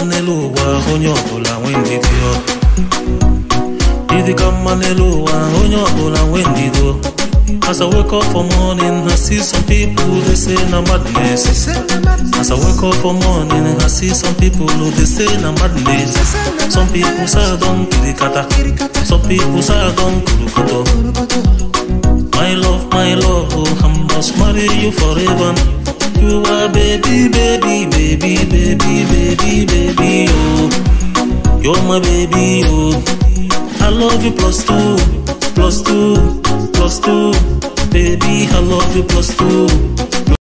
n'elu ụwa onye ọbụla nwee ndidi ọ ịdị ka mma n'elu ụwa onye ọbụla nwee ndido As I wake up for morning, I see some people they say na madness. As I wake up for morning, I see some people who they say na madness. Some people say I don't kirikata, some people say I don't kurukoto. My love, my love, oh, I must marry you forever. You are baby, baby, baby, baby, baby, baby, oh. You're my baby, oh. I love you plus two, plus two, plus two. Baby, I love you plus two.